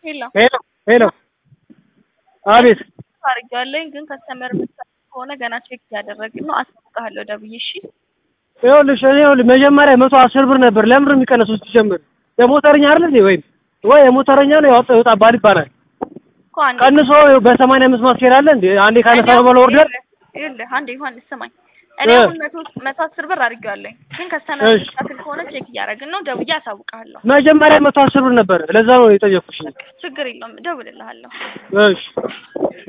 ሄሎ ሄሎ ሄሎ፣ አቤት። አድርጌዋለሁኝ ግን ከስተመር ከሆነ ገና ቼክ እያደረግን ነው። አሳውቅሃለሁ ደውዬ። እሺ ይኸውልሽ እኔ ይኸውልሽ መጀመሪያ መቶ አስር ብር ነበር። ለምን ነው የሚቀነሱት? ሲጀምር የሞተረኛ አይደል እንዴ? ወይም ወይ የሞተረኛ ነው ያወጣው ይወጣ ባል ይባላል። እኮ አንዴ ቀንሶ በሰማንያ አምስት ማስኬድ አለ እንዴ? አንዴ ካነሳ በኋላ ኦርደር ይኸውልህ አንዴ ዮሐንስ ስማኝ። እኔ እ አሁን መቶ መቶ አስር ብር አድርጌዋለሁኝ ግን ከስተመር እሺ። የሚሻክል ከሆነ ቼክ እያደረግን ነው። ደውዬ አሳውቅሃለሁ። መጀመሪያ መቶ አስር ብር ነበር። ለዛ ነው የጠየኩሽ። ችግር የለውም እደውልልሃለሁ። እሺ